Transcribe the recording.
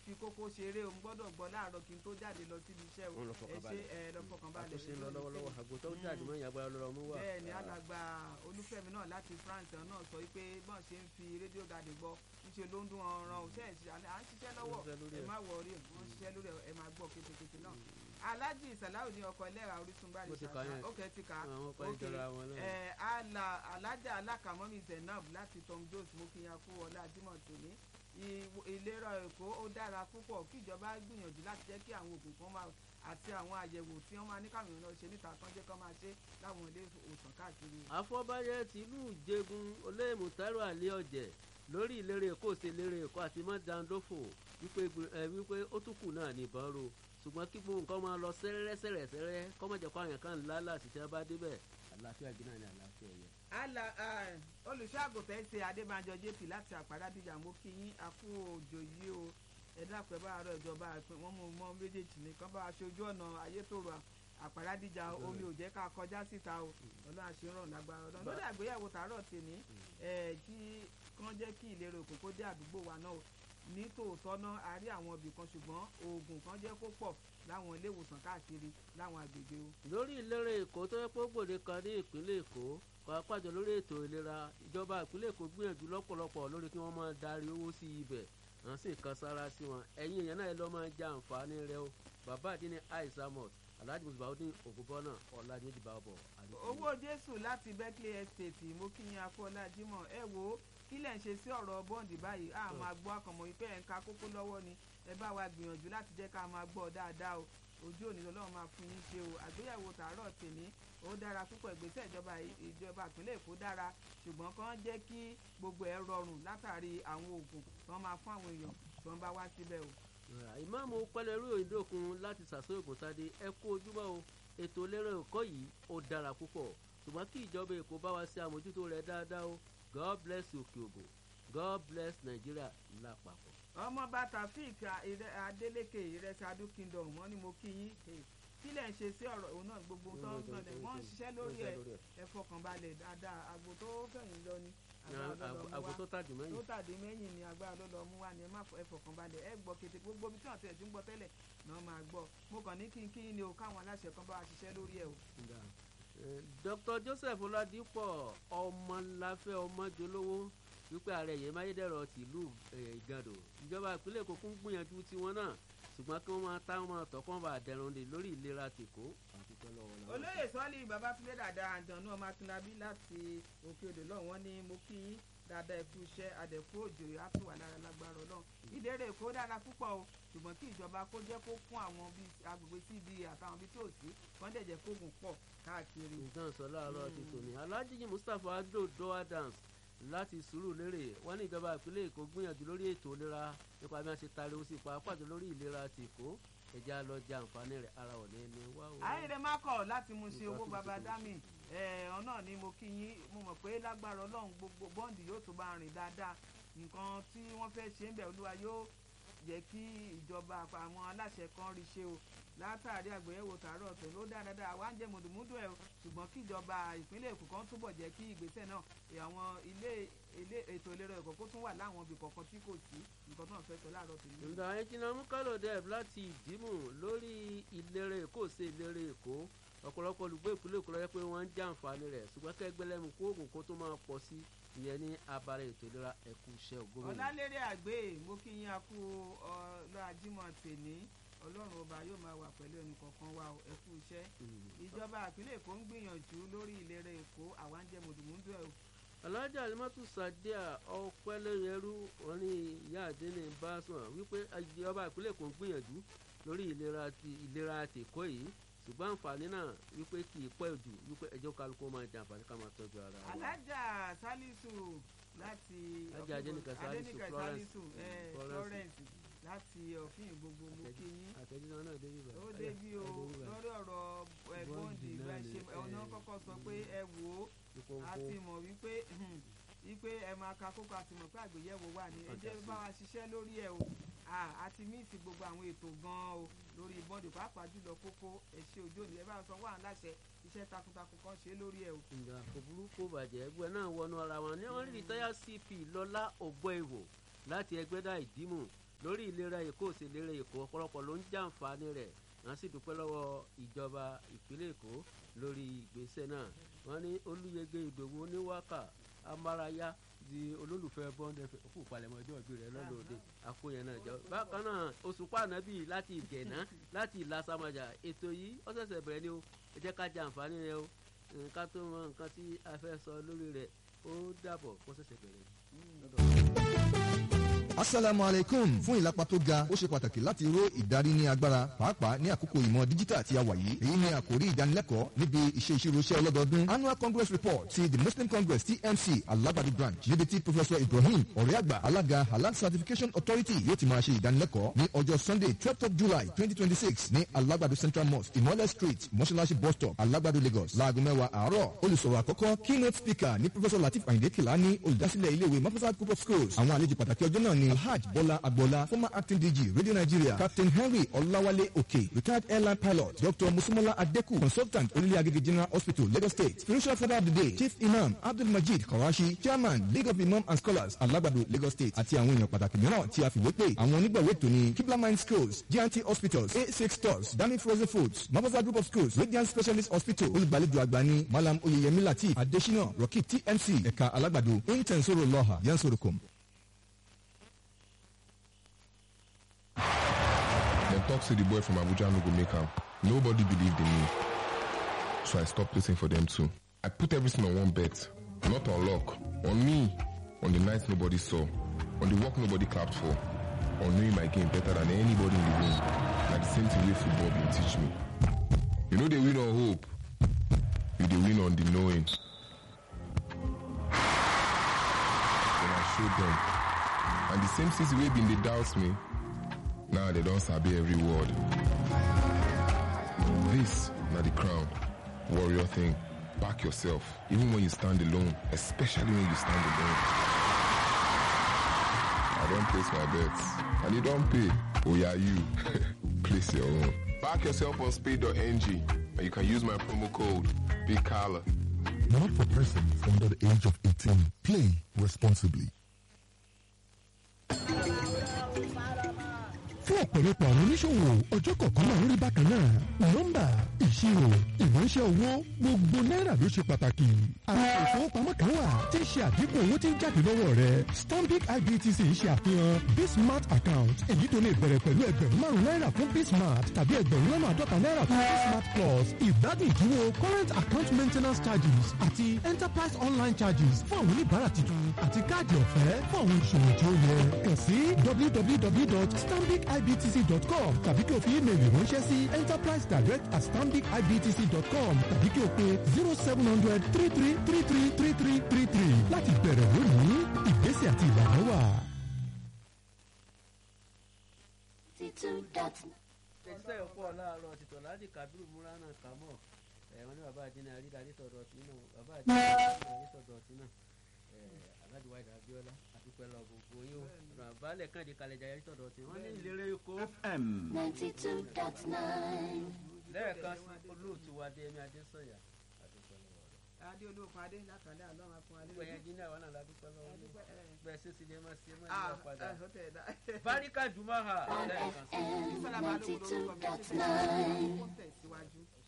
fi kókó ṣeré o mo gbọ́dọ̀ gbọ́ láàárọ̀ kí n tó jáde lọ síbi iṣẹ́ o Wọ́n lọ ẹ fọkàn ṣe balẹ̀. ẹ lọ fọkàn balẹ̀ àtúnṣe ń lọ lọ́wọ́lọ́wọ́ àgbo tó ń jáde mọ́ ìyàgbára lọ́rọ̀ mú wà. bẹ́ẹ̀ ni alàgbà olúfẹ́mi náà láti france náà sọ pé bọ́n ṣe ń fi rédíò gàdé gbọ́ níṣẹ́ ló ń dún ọ̀ràn òṣẹ́ à ń ṣiṣẹ́ lọ́wọ́ Ó ń ṣiṣẹ́ lórí ẹ ẹ̀. má wọrí wọ́n ń ṣiṣẹ́ lórí ẹ̀ ẹ máa gbọ́ kétékété náà alhaji salawu ní ọkọ ẹlẹ́ra orísun bá Mo ti kà yẹn. ó kẹ́ ti kà á Àwọn ọkọ̀ Ok. ìjọra wọn náà. ẹ ala alájà alákàmọ́mí zainab láti tom jones mo kí yan kú ọlá jimoh tòní Ìw- ìlera èkó ó dára púpọ̀ kí ìjọba gbìyànjú láti jẹ́ kí àwọn oògùn kan máa àti àwọn àyẹ̀wò tí wọ́n máa ní káwọn èèyàn lọ ṣe níta kan jẹ́ kán máa ṣe láwọn ilé ìwòsàn káàkiri. àfọbàjẹ tìlú ìjẹgun olóyèmùtárò àlẹ ọjẹ lórí ìlérè èkó ṣe ìlérè èkó àti mọdàndófò wípé gbé- ẹ, wípé ó tún kù náà nìbọn ro ṣùgbọ́n kí gbogbo nǹkan máa lọ sẹ́rẹ́rẹ́ sẹ́rẹ́sẹ́rẹ́ kọ́mọ̀jẹ̀ kó àwọn kan ńlá láti tẹ́ bá débẹ̀ àlàáfíà gíná ni àlàáfíà yẹ. ala olùṣọ́àgùntàn ṣe adébánjọ jp láti àpárádìjà mo kí yín akú òjò yìí o ẹ dákun ẹ bá àárọ̀ ìjọba àpín wọn mú mọ méjèèjì nìkan bá aṣojú ọ̀nà ayétòrò àpárádìjà omi ò jẹ́ ká kọjá síta o ọlọ́run àṣíràn lágbára ọlọ́run lórí àgbéyẹ̀wò tààrọ̀ tèmi ẹ̀ kí kán jẹ́ kí ìlera òkú kó dé àdúgbò wa náà o ní tòótọ́ náà a rí àwọn ibì kan ṣùgbọ́n oògùn kan jẹ́ kó pọ̀ láwọn ilé ìwòsàn káàkiri láwọn agbègbè o. lórí ìlérè èkó tó yẹ pé gbòde kan ní ìpínlẹ̀ èkó pàápàá jọ lórí ètò ìlera ìjọba ìpínlẹ̀ èkó gbìyànjú lọ́pọ̀lọpọ̀ lórí kí wọ́n máa darí owó sí ibẹ̀ à ń sì kan sára sí wọn ẹ̀yin èèyàn náà ẹ lọ́ máa jẹ àǹfààní rẹ o bàbá àdínní àìsàmọ̀t alhaji musbaudin ògúnbọ́nà ọ̀làdínyẹ́dì bàbọ̀ owó jésù láti berkeley estate mo kí yín akọ́lá jimoh ẹ wo kí lẹ̀ ń ṣe sí ọ̀rọ̀ bọ́ǹdì báyìí a máa gbọ́ akọ̀mọ̀ yìí pé ẹ̀ ń ka kókó lọ́wọ́ ni ẹ bá wa gbìyànjú láti jẹ́ ká máa gbọ́ dáadáa o ojú òní lọ́lọ́run máa fún yín ṣe o àgbéyẹ̀wò tààrọ̀ tèmi ó dára púpọ̀ ìgbésẹ̀ ìjọba ìjọba ìpínlẹ̀ èkó dára ṣùgbọ́n kàn jẹ́ kí gbogbo ẹ̀ rọrùn látàrí àwọn oògùn tí wọ́n máa fún àwọn èèyàn tí wọ́n bá wá síbẹ̀ o. ìmáàmù pẹlẹrú òyìnbókun láti sàṣọ ògùntadé ẹ kú ojúmọ́ o ètò ìlera ẹ̀kọ́ yìí ó dára púpọ̀ ṣùgbọ́n kí ìjọba èkó bá wa ṣe àmójútó rẹ̀ dáadáa o god bless òkè ògùn god bless nàìjíríà lápapọ̀. ọmọọba taofeek adeleke ìrẹsì adu kingdom wọn ni mo kí yín eh, kí lẹ̀ ń ṣe sí ọ̀rọ̀ òun náà gbogbo tó ń gbọ̀n wọ́n ń ṣiṣẹ́ lórí ẹ̀ ẹ fọkànbalẹ̀ dáadáa àgbo tó fẹ̀yìn lọ ni agbára ló lọ mú àgbo wá tó tàdí tó mẹ́yìn. tàdé mẹ́yìn ni agbára ló lọ mú wá ni ẹ má fọ- ẹ fọkànbalẹ̀ ẹ gbọ́ kété gbogbo ibi tí wọ́n tẹ̀ tí ń gbọ́ tẹ́lẹ̀ náà máa gbọ́ mo kàn ní kí n kí ni o káwọn aláṣẹ kan bá wa ṣiṣẹ́ lórí ẹ̀ o. Eh, dr joseph ọládípọ̀ ọmọláfẹ́ ọmọjọlówó wípé ààrẹ yẹn máyédẹrọ tìlú eh, ìgàdò ìjọba ìpínlẹ̀ èkó kún gbìyànjú tiwọn náà ṣùgbọ́n kí wọ́n máa táwọn máa tọkàn bá dẹrùn lè lórí ìlera tìkó. àtúntò lọ́wọ́ làwọn. olóyè sọ́ọ́lì babatunde dada àjọ̀nú ọmọ akínlábí láti òkè odò lọ́hùn wọn ní mo kí yín dáadáa ẹ̀kú iṣẹ́ adẹ̀kú òjò á tún wà lára lágbára ọlọ́run ìdérè èkó dára púpọ̀ o ṣùgbọ́n kí ìjọba kó jẹ́ kó fún àwọn bíi agbègbè cba àtàwọn bíi tí ò sí wọ́n dẹ̀ jẹ́ kóògùn pọ̀ káàkiri. nǹkan sọ láàárọ̀ ti tòní alhaji mustapha ado doha dance láti sùúrù lérè wọn ní ìjọba ìpínlẹ̀ èkó gbìyànjú lórí ètò ìlera nípa bí wọ́n ṣe tari ó sì pa pàtó lórí ìlera ti èkó ẹja lọ jẹ àǹfààní rẹ̀ ara ò ní ní wá o. ayédè má kọ̀ láti mú ṣe owó baba dami ẹ̀ẹ́n náà ni mo kí yín mo mọ̀ pé lágbára ọlọ́run gbogbo bọ́ǹdì yóò tó bá rìn dáadáa nǹkan tí wọ́n fẹ́ ṣe ń bẹ̀ olúwa yóò jẹ́ kí ìjọba àwọn aláṣẹ kan rí ṣe o látàrí àgbéyẹ̀wò tààrọ̀ tó ló dáa dáadáa wá ń jẹ́ mùdùmúdù ẹ̀ o ṣùgbọ́n kí ìjọba ìpínlẹ̀ èkó kan túbọ̀ jẹ́ kí ìgbésẹ̀ náà àwọn ilé ilé ètò ìlera ẹ̀kọ́ kó tún wà láwọn ibì kọ̀ọ̀kan tí kò sí nǹkan tó ń fẹ́ sọ láàárọ̀ tó ní. ǹda ẹnjìnà mukalo deb láti ìdìmú lórí ìlera èkó sí ìlera èkó ọ̀pọ̀lọpọ̀ olùgbé ìpínlẹ̀ èkó lọ́yẹ́ pé wọ́n ń jàǹfààní rẹ̀ ṣùgbọ́n kẹgbẹ́lẹ́mu kó oògùn kó tó máa pọ̀ sí ìyẹn ní abalẹ̀ ètò ìlera ẹ̀kú iṣẹ́ ògbómìnira. ọ̀làlérè àgbẹ̀ mo kí yín akú ọlọ́ ajímọ̀ tèní ọlọ́run ọba yóò máa wà pẹ̀lú ẹnì kọ̀ọ̀kan wa o, ẹ kú iṣẹ́ ìjọba ìpínlẹ̀ èkó ń gbìyànjú lórí ìlera èkó àwa ń jẹ mùdùmùdù ẹ̀ o. alájà alimatu sadia ọpẹlẹyẹrú wọn ní ìyá àdínní bá sùn wípé ìjọba ìpínlẹ̀ èkó ń gbìyànjú lórí ìlera ti ìlera tèkó yìí ṣùgbọ́n àǹfààní náà wípé kì í pẹ́ jù wípé ẹjọ́ kálukú máa jẹ àǹfààní ká máa tọ́jú ara wa. alájà salisu láti Alájà Adénìkẹ́ Salisu, Adénìkẹ́ Florence. Salisu, eh, Florence. Florence láti ọ̀fìn gbogbo mo kí yín àtẹ̀jíṣẹ́ náà débi bá. ó débi o lórí ọ̀rọ̀ ẹ̀ bọ́ǹdì Bọ́ǹdì bá náà ṣe ni, ọ̀nà eh. kọ́kọ́ sọ pé ẹ wò ó a ti mọ̀ wípé wípé ẹ máa ka kókó àti mọ̀ pé àgbéyẹ̀wò wà ní ẹ jẹ́ bá wa ṣiṣẹ́ lórí ẹ̀ o Ah, a ti míìsì gbogbo àwọn ètò gan-an o lórí bọ́ǹdì pàápàá jùlọ kókó ẹ̀ṣẹ̀ òjò ní ẹ bá sọ wà láṣẹ iṣẹ́ takuntakun kan ṣe lórí ẹ̀ o. ìgbà kò burúkú bàjẹ́ ẹgbẹ́ náà wọnú ara wọn ní wọ́n rí rìtáyà cp lọ́lá ògbóèwò láti ẹgbẹ́dá ìdímù lórí ìlera èkó òsì ìlera èkó ọ̀pọ̀lọpọ̀ ló ń jàǹfààní rẹ̀ wọ́n sì dúpẹ́ lọ́wọ́ ìjọba ìpínlẹ̀ èkó lórí ìgbésẹ̀ náà wọ́n ní olúyege ìdòwú oníwákà amárayá di olólùfẹ́ bọ́ńdẹ̀ kú palẹ̀mọ́ ọjọ́ ìbí rẹ̀ lọ́lọ́ọ̀dẹ àkóyàn náà jọ. bákan náà òṣùpá ànábì láti ìgẹ̀nà láti ìlàsàmàjà ètò yìí ó ṣẹ̀ṣẹ̀ bẹ̀rẹ̀ ni o ẹ jẹ́ ká jẹ àǹfààní rẹ o nǹkan tó mọ nǹkan tí a fẹ́ sọ lórí rẹ̀ ó dàbọ̀ kó ṣẹ̀ṣẹ̀ bẹ̀rẹ̀ asalaamu aleykum fún ìlápa tó ga ó ṣe pàtàkì láti ró ìdarí ní agbára pàápàá ní àkókò ìmọ̀ díjítà tí a wà yìí èyí ni àkórí ìdánilẹ́kọ̀ọ́ níbi iṣẹ́ ìṣirò iṣẹ́ ọlọ́dọọdún annual congress report ti the muslim congress tmc alabadi branch níbi tí professor ibrahim ọ̀rẹ́àgbà alága halal certification authority yóò ti máa ṣe ìdánilẹ́kọ̀ọ́ ní ọjọ́ sunday twelfth of july twenty twenty six ní alagbado central mosque imole street mọ́ṣáláṣí bus stop alagbado lagos láago mẹ́wàá àárọ̀ olùsọ̀rọ̀ àkọ́kọ́ keynote speaker ní professor latif ayinde kilani olùdásílẹ̀ iléèwé mafasad group of schools àwọn àlejò pàtàkì ọjọ́ náà ni alhaj bọ́lá agboola former acting dg radio nigeria captain henry ọláwálé òkè retired airline pilot dr musumola adeku consultant onílé agége general hospital lagos state spiritual father of the day chief imam abdulmajid karashi chairman league of imam and scholars alagbado lagos state àti àwọn èèyàn pàtàkì mìíràn tí a fìwé pé àwọn onígbàwé tó ní kibla mind schools gnt hospitals a six stores dami frozen foods mabasa group of schools radiant specialist hospital olùgbàlejò àgbà ní malam oyeyemi latif adesina rocky tmc ẹ̀ka alágbàdo intensoro lọ́ha yansorokom. Dem talk say the boy from Abuja no go make am. Nobody believed in me. So I stopped placing for them too. I put everything on one bet. Not on luck. On me. On the night nobody saw. On the work nobody clapped for. On knowing my game better than anybody in the room. Na the same thing wey football bin teach me. You know they win on hope. You dey win on the knowing. Then I showed them. And the same things wey bin dey doubt me, now they don't sabi every word. This, not the crown. Warrior thing. Back yourself, even when you stand alone, especially when you stand alone. I don't place my bets. And you don't pay. Oh yeah, you. place your own. Back yourself on speed.ng and you can use my promo code Big Collar. Not for persons under the age of 18. Play responsibly. fún ọ̀pọ̀lọpọ̀ àwọn oníṣòwò ọjọ́ kọ̀ọ̀kan máa ń rí bákan náà nọ́mbà ìṣirò ìránṣẹ́ owó gbogbo náírà ló ṣe pàtàkì àwọn ìfowópamọ́ kan wà tí ń ṣe àdínkù owó tí ń jáde lọ́wọ́ rẹ stanbic ibtc ń ṣe àfihàn bismart account èyí tó lè bẹ̀rẹ̀ pẹ̀lú ẹgbẹ̀rún márùn náírà fún bismart tàbí ẹgbẹ̀rún lọ́nà àádọ́ta náírà fún bismart plus ìgbádùn ìdúró current account maintenance charges àti enterprise online charges fún àwọn oníbàárà tuntun àti káàdì ọ̀fẹ́ fún àwọn ìṣòwò tí ó yẹ kàn sí www.stambicibtc.com tàbí kí o fi ímeèlì ránṣẹ́ sí enterprise direct at stambicibtc.com tàbí kí o pe zero seven hundred three three three three three three three three láti bẹ̀rẹ̀ lónìí ìgbésẹ̀ àti ìlànà wà. tẹ̀síṣẹ́ ọ̀pọ̀ láàárọ̀ tìtọ̀ láti kábírù múra náà kà mọ́ ẹ̀ wọ́n ní bàbá àjẹnà àrídarí sọ̀dọ̀ ọ̀tí náà bàbá àjẹnà àrídarí sọ̀dọ̀ ọ̀tí náà alájùwà ìdá abiola àdúpẹ́ lọ gbogbo yín o ọ̀nà àbálẹ̀ kàndé kalẹ̀ jayé sọ̀dọ̀ ọ̀tí wọ́n ní ìlérè èkó FM ninety two dot nine. lẹ́ẹ̀kan sí olóòtú wa dé ẹ̀mí adésọ̀yà àdúpẹ́ lọ́wọ́ rẹ̀ adé olóòfin adé látàlẹ́ àlọ́run afún alẹ́ gbogbo ẹ̀yẹn jíní àwọn náà ládùúpẹ́ lọ́wọ́ yín bẹ́ẹ̀ sí sílé má sí ẹ má ah nílò padà ẹ ó tẹ̀ ẹ́ dá. báríkà jùmọ̀ ha lẹ́ẹ̀kan sí Bísọ́lá balógun lórúkọ mi ṣe dot tẹ̀síwájú. ó tẹ̀síwájú.